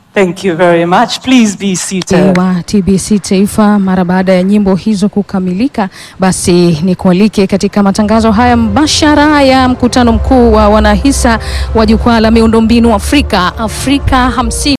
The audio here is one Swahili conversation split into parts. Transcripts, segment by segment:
Thank you very much. Please be seated. wa TBC Taifa. Mara baada ya nyimbo hizo kukamilika, basi ni kualike katika matangazo haya mbashara ya mkutano mkuu wa wanahisa wa jukwaa la miundombinu Afrika Afrika 50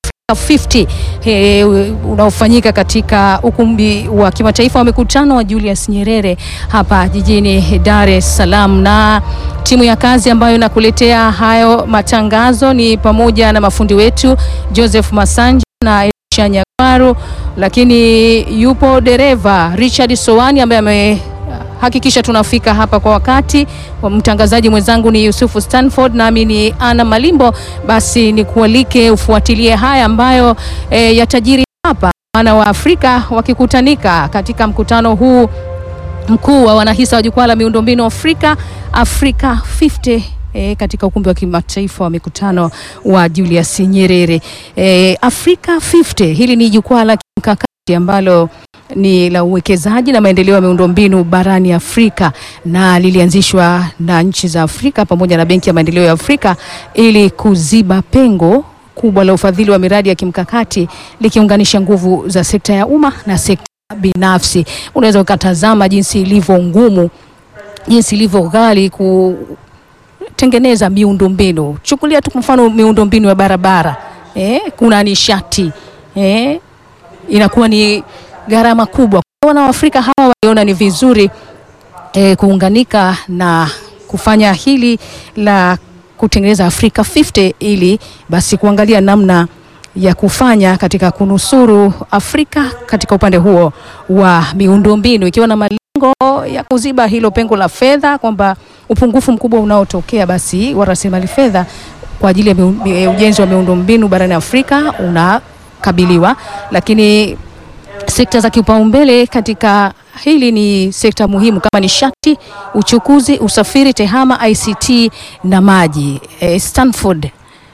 50 he, unaofanyika katika ukumbi wa kimataifa wa mikutano wa Julius Nyerere hapa jijini Dar es Salaam, na timu ya kazi ambayo inakuletea hayo matangazo ni pamoja na mafundi wetu Joseph Masanja na Elisha Nyagwaru, lakini yupo dereva Richard Sowani ambaye ame hakikisha tunafika hapa kwa wakati. Mtangazaji mwenzangu ni Yusufu Stanford, nami ni Ana Malimbo. Basi ni kualike ufuatilie haya ambayo e, yatajiri hapa, wana wa Afrika wakikutanika katika mkutano huu mkuu wa wanahisa wa jukwaa la miundombinu Afrika Afrika 50 E, katika ukumbi wa kimataifa wa mikutano wa Julius Nyerere. E, Afrika 50 hili ni jukwaa la kimkakati ambalo ni la uwekezaji na maendeleo ya miundombinu barani Afrika na lilianzishwa na nchi za Afrika pamoja na Benki ya Maendeleo ya Afrika ili kuziba pengo kubwa la ufadhili wa miradi ya kimkakati likiunganisha nguvu za sekta ya umma na sekta binafsi. Unaweza ukatazama jinsi ilivyo ngumu, jinsi ilivyo ghali kutengeneza miundombinu. Chukulia tu kwa mfano miundombinu ya barabara eh, kuna nishati eh, inakuwa ni gharama kubwa. Wana wa Afrika hawa waliona ni vizuri eh, kuunganika na kufanya hili la kutengeneza Afrika 50 ili basi kuangalia namna ya kufanya katika kunusuru Afrika katika upande huo wa miundombinu ikiwa na malengo ya kuziba hilo pengo la fedha, kwamba upungufu mkubwa unaotokea basi wa rasilimali fedha kwa ajili ya ujenzi wa miundombinu barani Afrika unakabiliwa, lakini sekta za kipaumbele katika hili ni sekta muhimu kama nishati, uchukuzi, usafiri, tehama, ICT na maji. E, Stanford.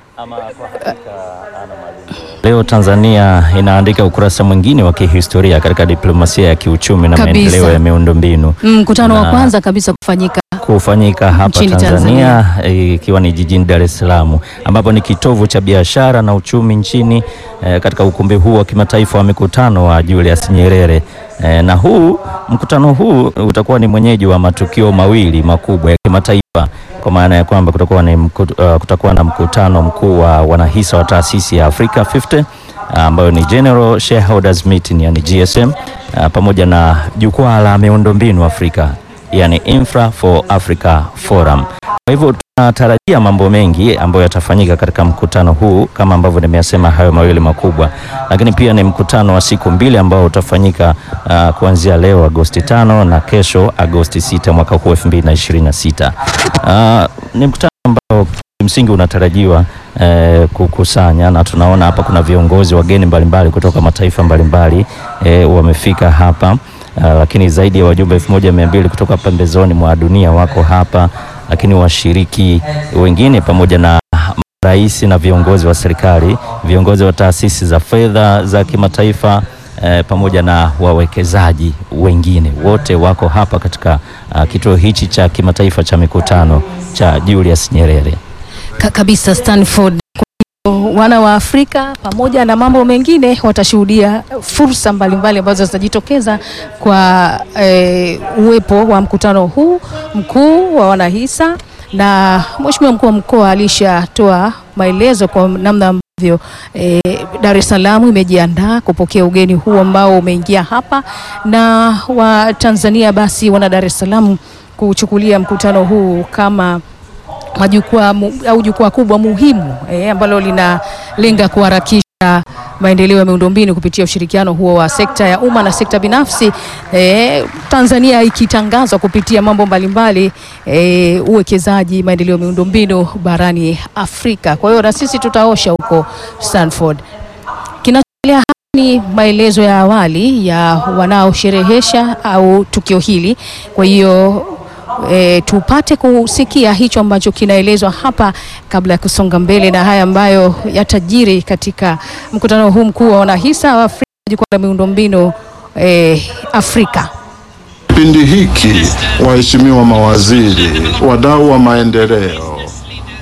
Leo Tanzania inaandika ukurasa mwingine wa kihistoria katika diplomasia ya kiuchumi na Kabisa. maendeleo ya miundombinu Mkutano wa Na- kwanza kabisa kufanyika kufanyika hapa Nchini Tanzania eh, ikiwa ni jijini Dar es Salaam ambapo ni kitovu cha biashara na uchumi nchini eh, katika ukumbi huu wa kimataifa wa mikutano wa Julius Nyerere. Eh, na huu mkutano huu utakuwa ni mwenyeji wa matukio mawili makubwa ya kimataifa kwa maana ya kwamba kutakuwa, ni mku, uh, kutakuwa na mkutano mkuu wa wanahisa wa taasisi ya Africa 50 ambayo ni General Shareholders Meeting yani GSM uh, pamoja na jukwaa la miundombinu Afrika yani Infra for Africa Forum. Kwa hivyo tunatarajia mambo mengi ambayo yatafanyika katika mkutano huu kama ambavyo nimeyasema hayo mawili makubwa, lakini pia ni mkutano wa siku mbili ambao utafanyika uh, kuanzia leo Agosti tano na kesho Agosti sita mwaka huu 2026. Uh, ni mkutano ambao kimsingi unatarajiwa eh, kukusanya na tunaona hapa kuna viongozi wageni mbalimbali kutoka mataifa mbalimbali eh, wamefika hapa uh, lakini zaidi ya wajumbe 1200 kutoka pembezoni mwa dunia wako hapa, lakini washiriki wengine pamoja na rais na viongozi wa serikali, viongozi wa taasisi za fedha za kimataifa eh, pamoja na wawekezaji wengine wote wako hapa katika uh, kituo hichi cha kimataifa cha mikutano cha Julius Nyerere. ka kabisa Stanford. Kwa hiyo wana wa Afrika pamoja na mambo mengine watashuhudia fursa mbalimbali ambazo zitajitokeza kwa eh, uwepo wa mkutano huu mkuu wa wanahisa, na Mheshimiwa mkuu wa mkoa alishatoa maelezo kwa namna ambavyo eh, Dar es Salaam imejiandaa kupokea ugeni huu ambao umeingia hapa, na wa Tanzania basi wana Dar es Salaam kuchukulia mkutano huu kama majukwaa mu- au jukwaa kubwa muhimu eh, ambalo linalenga kuharakisha maendeleo ya miundombinu kupitia ushirikiano huo wa sekta ya umma na sekta binafsi eh, Tanzania ikitangazwa kupitia mambo mbalimbali eh, uwekezaji, maendeleo ya miundombinu barani Afrika. Kwa hiyo na sisi tutaosha huko Stanford. Kinachoendelea hapa ni maelezo ya awali ya wanaosherehesha au tukio hili. Kwa hiyo e, tupate kusikia hicho ambacho kinaelezwa hapa kabla ya kusonga mbele na haya ambayo yatajiri katika mkutano huu mkuu wa wanahisa wa Afrika, jukwaa la miundombinu e, Afrika. Kipindi hiki waheshimiwa mawaziri, wadau wa maendeleo,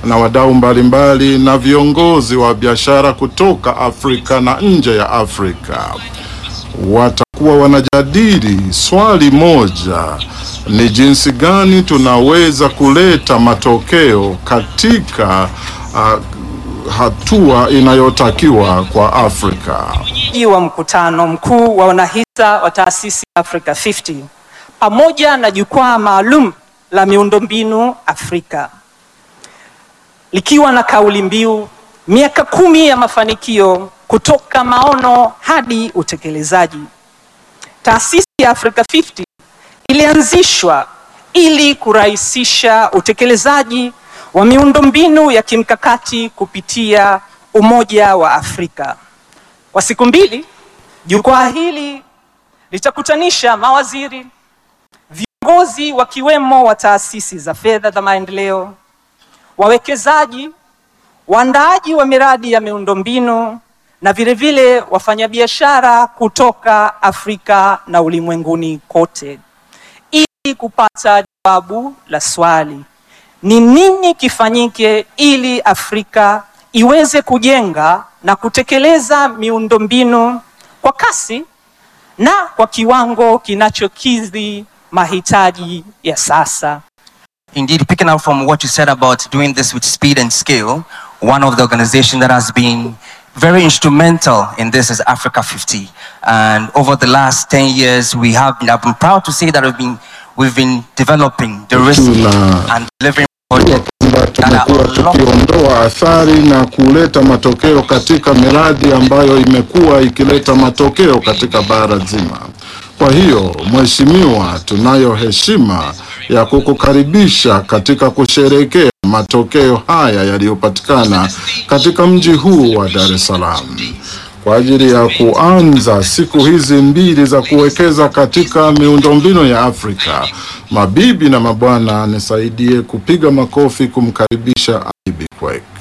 na wadau mbalimbali na viongozi wa biashara kutoka Afrika na nje ya Afrika. Watakuwa wanajadili swali moja, ni jinsi gani tunaweza kuleta matokeo katika uh, hatua inayotakiwa kwa Afrika. Mwenyeji wa mkutano mkuu wa wanahisa wa taasisi Africa 50 pamoja na jukwaa maalum la miundombinu Afrika likiwa na kauli mbiu miaka kumi ya mafanikio kutoka maono hadi utekelezaji. Taasisi ya Africa 50 ilianzishwa ili kurahisisha utekelezaji wa miundombinu ya kimkakati kupitia Umoja wa Afrika. Kwa siku mbili, jukwaa hili litakutanisha mawaziri, viongozi wakiwemo wa taasisi za fedha za maendeleo, wawekezaji, waandaaji wa miradi ya miundombinu na vilevile wafanyabiashara kutoka Afrika na ulimwenguni kote ili kupata jawabu la swali ni nini kifanyike ili Afrika iweze kujenga na kutekeleza miundombinu kwa kasi na kwa kiwango kinachokidhi mahitaji ya sasa. Indeed, picking up from what you said about doing this with speed and scale, one of the organizations that has been very instrumental in this is Africa 50. And over the last 10 years, we have been, I've been proud to say that we've been, we've been developing the risk Tuna- and delivering kwamba projects that are tumekuwa unlocked tukiondoa athari na kuleta matokeo katika miradi ambayo imekuwa ikileta matokeo katika bara zima. Kwa hiyo Mheshimiwa, tunayo heshima ya kukukaribisha katika kusherehekea matokeo haya yaliyopatikana katika mji huu wa Dar es Salaam kwa ajili ya kuanza siku hizi mbili za kuwekeza katika miundombinu ya Afrika. Mabibi na mabwana, nisaidie kupiga makofi kumkaribisha Ibi Kwek.